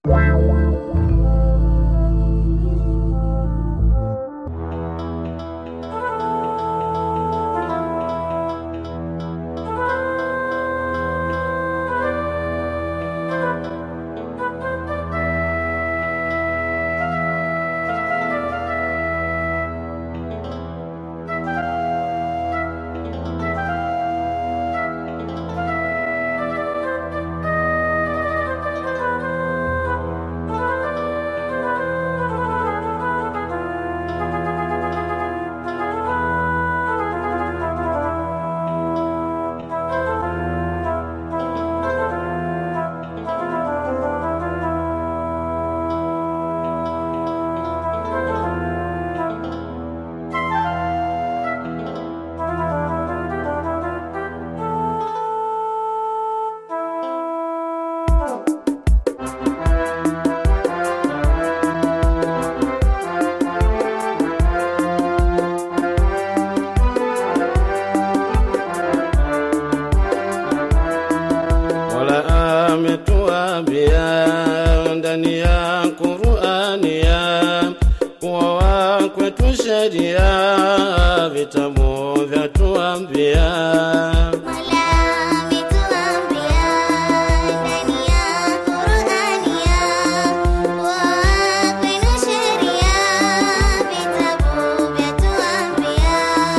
Mola ametuambia ndani ya Qur'ani ya kuwa kwetu sheria vitabu vyatuambia Mola ametuambia ndani ya Qur'ani ya kuwa kwenu sheria vitabu vyatuambia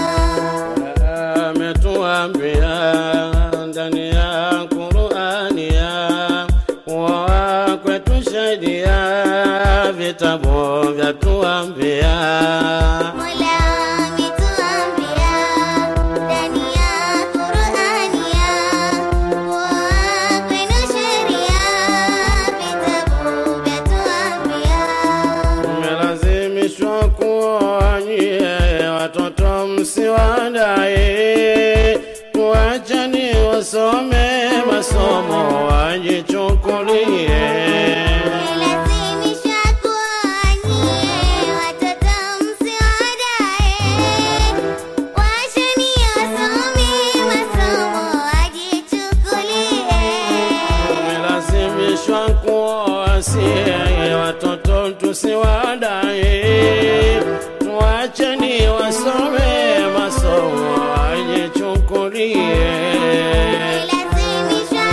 ametuambia ndani ya Qur'ani ya kuwa kwetu sheria vitabu vyatuambia Mola ametuambia ndani ya Qur'ani ya kuwa kwenu sheria vitabu vyatuambia Mmelazimishwa kuonyie watoto msiwadae, tuachani wasome masomo wajichukulie. Lazimishwa kuonyie watoto msiwadae, washeni wasome masomo wajichukulie. Mmelazimishwa kuwasie watoto tusiwadae, tuachani wasome masomo wajichukulie. Lazimishwa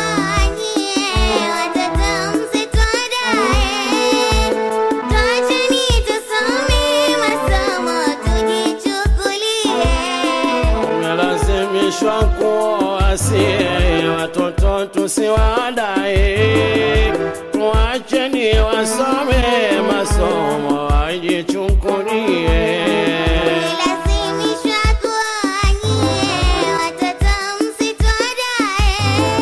kuonyie watoto msitwadae, twacheni tusome masomo tujichukulie. Tumelazimishwa kuwasie watoto tusiwadae, tuacheni wasome masomo wajichukulie. Lazimishwa kuonyie watoto msitwadae,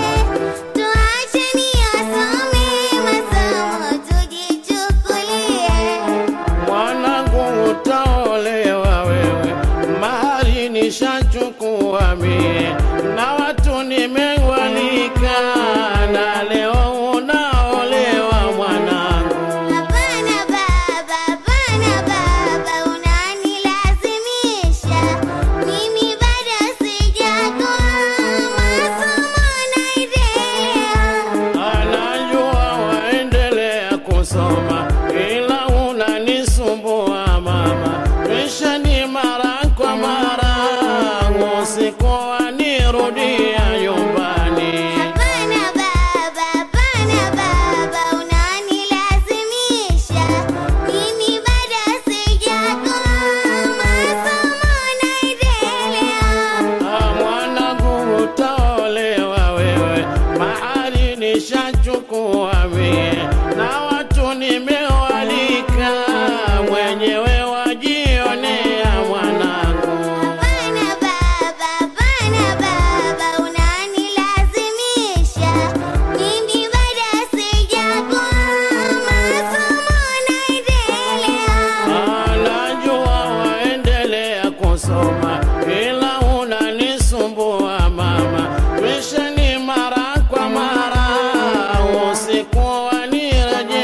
tuacheni wasome masomo tujichukulie. Mwanangu utaolewa wewe, mahari nishachukua mie, na watu nimewalika, na leo unaolewa mwanangu. Hapana baba, hapana baba, unanilazimisha. Mimi bado sijakoa, masomo naendelea. Anajua waendelea kusoma ila unanisumbua mama, kisha ni mara kwa mara usiku wanirudia nyumbani. Hapana baba, hapana baba, unanilazimisha. Mimi bado sijakoa, masomo naendelea. Ah, Mwanangu utaolewa wewe, mahali nishachukua mie, na watu nimewalika, mwenyewe wajionea mwanangu. Hapana baba, hapana baba, unanilazimisha. Mimi bado sijakoa, masomo naendelea. Anajua waendelea kusoma ila unanisumbua mama, kisha ni mara kwa mara usiku wanirejea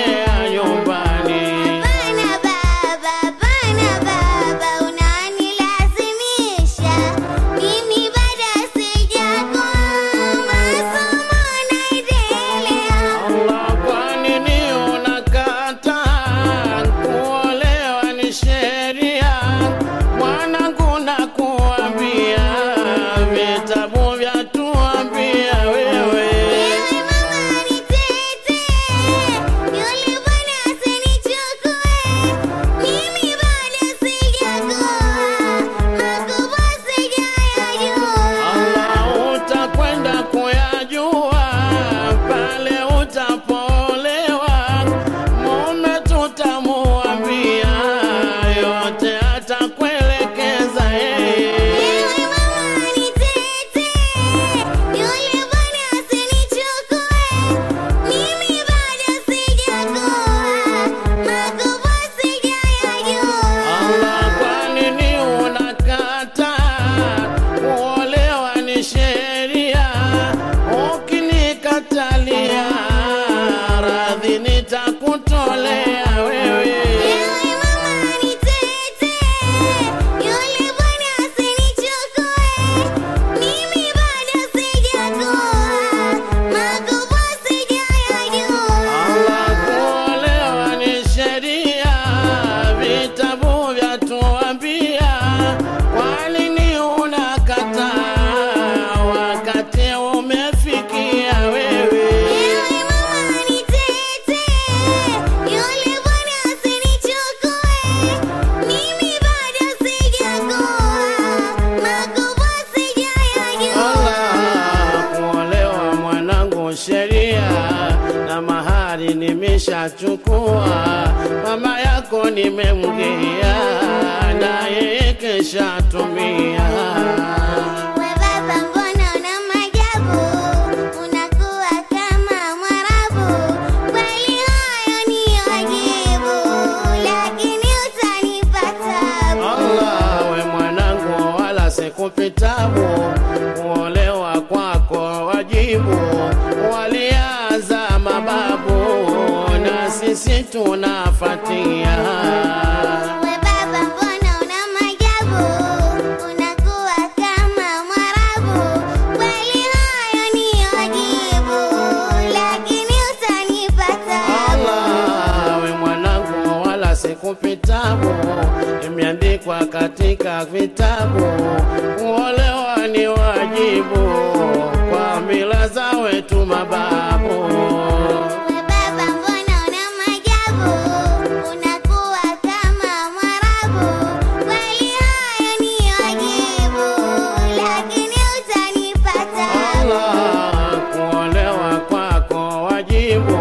mali nimeshachukua, mama yako nimemgea, na yeye keshatumia. We baba mbona una maajabu, unakuwa kama Mwarabu. Kweli hayo ni wajibu, lakini utanipa tabu. Allah, we mwanangu, wala sikupitabu, kuolewa kwako wajibu, walianza mababu na sisi tunafatia. We baba mbona una maajabu, unakuwa kama Mwarabu. Kweli hayo ni wajibu, lakini utanipa tabu. Allah, we mwanangu, wala sikupitabu, imeandikwa katika vitabu, kuolewa ni wajibu kwa mila za wetu mababu. We baba mbona una maajabu, unakuwa kama Mwarabu. Kweli hayo ni wajibu, lakini utanipa tabu. Allah, kuolewa kwako wajibu,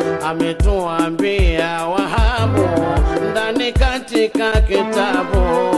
ametuambia Wahabu ndani katika kitabu